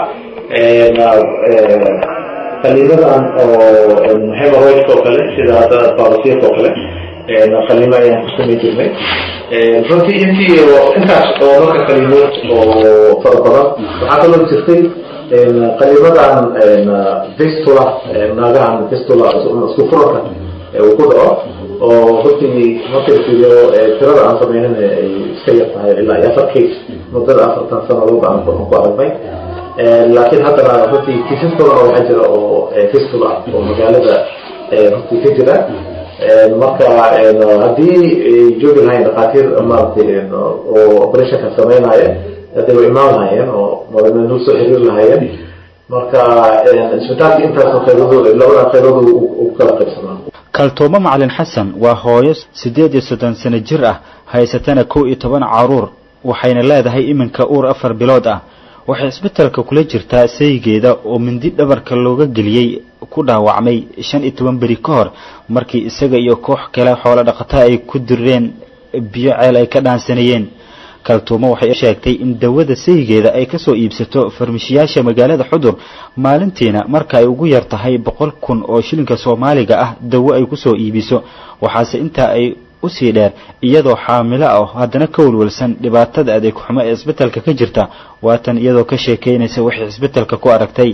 qalimadan oo hemorrhoidka oo kale sida hadda baabasiirka oo kale qalimo ayaan ku samayn jirnay runtii intii intaas oo marka qalimood oo fara badan waxaa kaloo jirtay qalimadan vistula naagahan vistula isku furanka uu ku dhaco oo runtii marka fiiriyo tirada aan samaynin ay iska yar tahay ilaa iyo afar case muddada afartan sanadood aan ku aragnay laakiin haddana runtii kiisas badan oo waxaa jira oo fistula oo magaalada runtii ka jira marka haddii ay joogi lahayn dhakhaatiir maaragtay oo operationka sameynaya hadday wa imaan lahaayeen oo nul soo xiriir lahaayeen marka isbitaalka intaas qaybadood labadan qaybadood u kala qaybsamaa kaltoomo macalin xasan waa hooyo siddeed iyo soddon sano jir ah haysatana kow iyo toban caruur waxayna leedahay iminka uur afar bilood ah waxay isbitalka kula jirtaa saygeeda oo mindi dhabarka looga geliyey ku dhaawacmay shan iyo toban beri ka hor markii isaga iyo koox kale xoolo dhaqata ay ku direen biyo ceel ay ka dhaansanayeen kaltuumo waxay sheegtay in dawada saygeeda ay ka soo iibsato farmashiyaasha magaalada xudur maalintiina marka ay ugu yar tahay boqol kun oo shilinka soomaaliga ah dawo ay ku soo iibiso waxaase intaa ay usii dheer iyadoo xaamilo ah haddana ka walwalsan dhibaatada adeeg xumo ee isbitalka ka jirta waatan iyadoo ka sheekeynaysa waxay isbitalka ku aragtay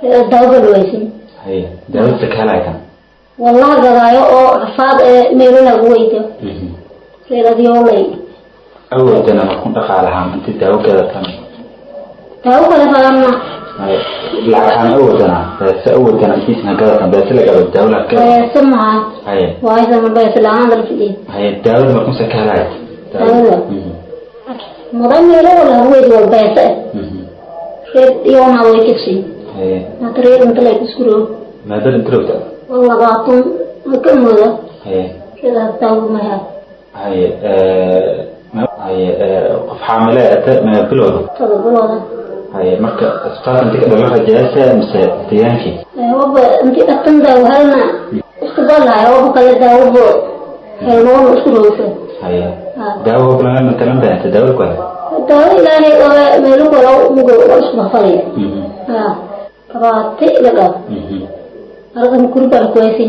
wallaha gadaayo oo rafaad ee meelolagu weydo reeradyoolay awoodana ma ku dhaqaalahaa inti daawo gadatan daawo kale badanna lacag ahaan awoodana beese awoodana intiisna gadatan beese la gado daawo la gado beese maha haye waaysan beese la-aan dal fidhiin haye daawada markuu sakaalay daawada mudan meelo walagu weydo wal beese reed iyoona way kasi haye hata reed inta lay kuskuro maadada intirowta wal labaatan ka mooda haye reedaas daawo mahaa haye haye qof xaamile ate ma bilowda todobadooda haye marka isbitaalka inti ka dhala rajaasa mise degaankii waba inti dhaqtan daawo helna isku balahay waba kale daawabo helnoona isku roosa haye daawo hoblaga matalan beenta daawo kale daawo ilaahay oga meelo kale mugo waa isku bafalaya ha kabaate ila dhab aradan kurban kuwaysi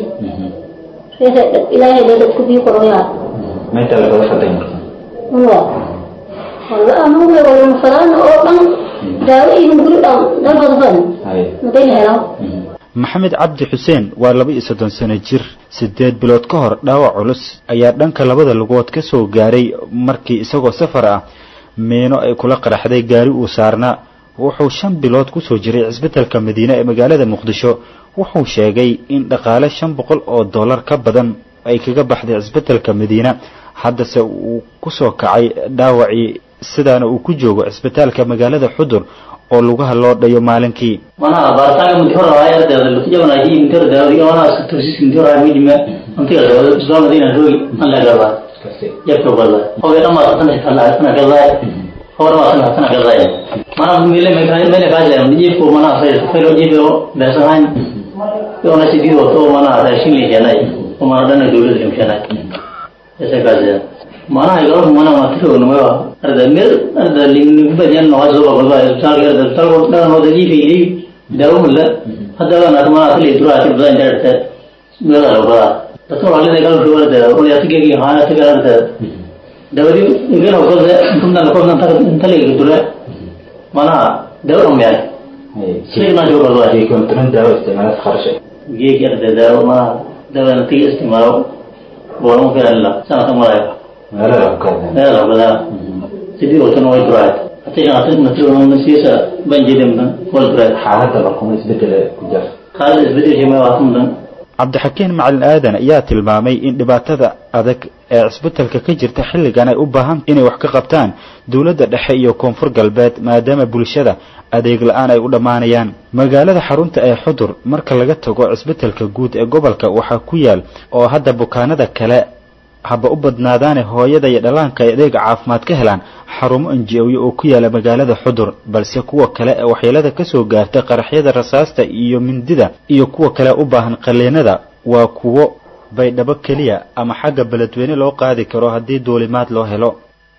reesa ilaahay dee dadku bii koroyaa meenta la kala fadhay marka unwa walla amuga wala mafadaan oo dhan daawo iyo guri dhan dalbadban haye maday la helaa maxamed cabdi xuseen waa laba iyo soddon sano jir siddeed bilood ka hor dhaawac culus ayaa dhanka labada lugood ka soo gaaray markii isagoo safar ah meeno ay kula qaraxday gaari uu saarnaa wuxuu shan bilood ku soo jiray cisbitalka madiine ee magaalada muqdisho wuxuu sheegay in dhaqaale shan boqol oo dollar ka badan ay kaga baxday cisbitalka madiine haddase uu ku soo kacay dhaawacii sidaana uu ku joogo cisbitaalka magaalada xudur oo lugaha loo dhayo maalinkii mana baaritaanka mudhora ayardeeda lutijabanayi mintera daawadi ona tosis mintera midima antiga daawada isbaa madina rogi an la gaba yarka bala oge dhama sana kala sana kala hore ma sana sana kala mana mile me kai mele kaje ni ko mana sai pero jibo besahan yo na sidi to mana ta shinli janai ko mana dana dole dim janai ese kaje mana igor mana matro no arda mir arda ling bajan no azo baba sal arda sal da no da jibi ni dawo mulla hada na mana asli dura ati bajan da mela lo ba to wale de gal dura da o ya tige gi ha tige arda dawadi igen ko da tunna ko nan ta tale gi dura mana dawo me ay شيء ما جوا الله يكون ترند دواء استعمالات خارجة يجي أرد دواء ما دواء نتيجة استعماله بورم كلا سنة مرة لا لا كذا لا لا بلا سيدي وتنو يدرات atayna atin matiro ma siisa ban jidan ban wal bread xaaladda barkuma isbedel ku jira xaaladda isbedel ma waa kun dan cabdixakiin macalin aadan ayaa tilmaamay in dhibaatada adag ee cisbitalka ka jirta xilligan ay u baahan inay wax ka qabtaan dowladda dhexe iyo koonfur galbeed maadaama bulshada adeeg la-aan ay u dhammaanayaan magaalada xarunta ee xudur marka laga tago cisbitalka guud ee gobolka waxaa ku yaal oo hadda bukaanada kale haba u badnaadaane hooyada iyo dhallaanka ay adeega caafimaad ka helaan xarumo anji-oyo oo ku yaala magaalada xudur balse kuwa kale ee waxyeelada ka soo gaarta qaraxyada rasaasta iyo mindida iyo kuwa kale u baahan qaliinada waa kuwo baydhabo keliya ama xagga beledweyne loo qaadi karo haddii duulimaad loo helo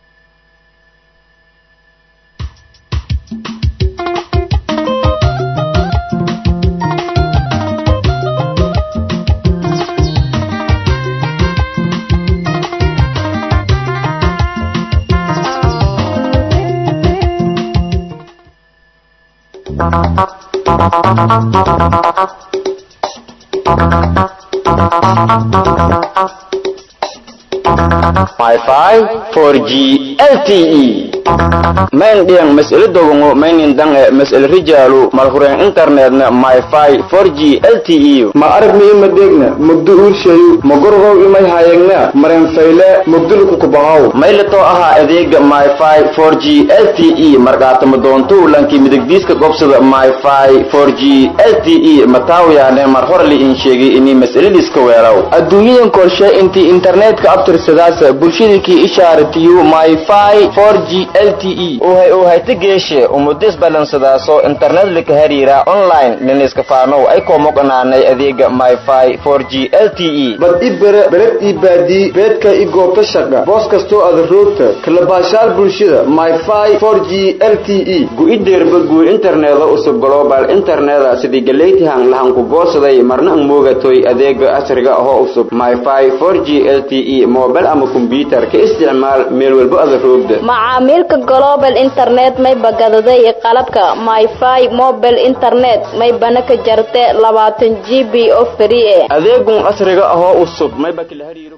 Wi-Fi 4G LTE main diang mas'ala dogongo mainin dang e mas'ala rijalu malhuren internetna Wi-Fi 4G LTE ma arag mi ima degna mugdu urshayu magorgow imay hayagna maren fayle mugdul ku kubahaw maylato aha adeega Wi-Fi 4G LTE markaata madoonto lanki midigdiiska gobsada Wi-Fi 4G LTE mataawiyaane mar hore li in sheegay inii mas'aladiiska weelaw adduunyadan korshe intii internetka abtirsadaas bulshadikii ishaaratiyu Wi-Fi 4G LTE uhay uhayta geeshe umudis balansadaaso internet lika hariira online liniska faanow ay koomoqanaanay adeega Wi-Fi 4G LTE bad i bere bered i baadii beedka i goobta shaqa boos kastoo aad roogta kala baashaal bulshada Wi-Fi 4G LTE gu-ideerba guur interneda usub global interneda sidii galeytihan lahan ku goosaday marna ang moogatoy adeega casriga ahoo usub Wi-Fi 4G LTE mobile ama computer ka isticmaal meel walba aad roogda macaamilka global internet may bagadaday qalabka myfi mobile internet may bana ka jarte labaatan g b oo free eh adeegun casriga ahoo usub may bakila hariiro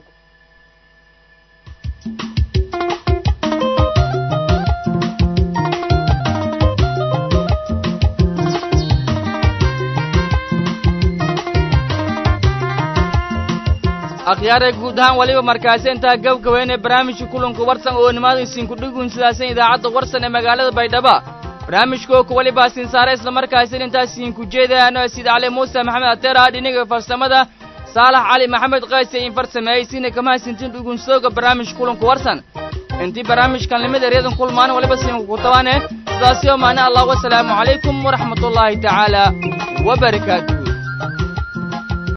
akhyaare guud ahaan waliba markaasi intaa gabgabeynee barnaamijka kulanka warsan oo nimaada isinku dhigun sidaasan idaacadda warsan ee magaalada baydhaba barnaamijka oo kuwaliba siinsaare islamarkaasi intaas idinku jeedayaan sida cali muuse maxamed ateera dhinaga farsamada saalax cali maxamed qays in farsameeyey sina kama hasintin dhugunsooga barnaamijka kulanka warsan intii barnaamijkan limid eryadan kulmaan waliba siinku kutabaane sidaasi oo maana allah wasalaamu calaykum waraxmatullaahi tacaala wabarakaatu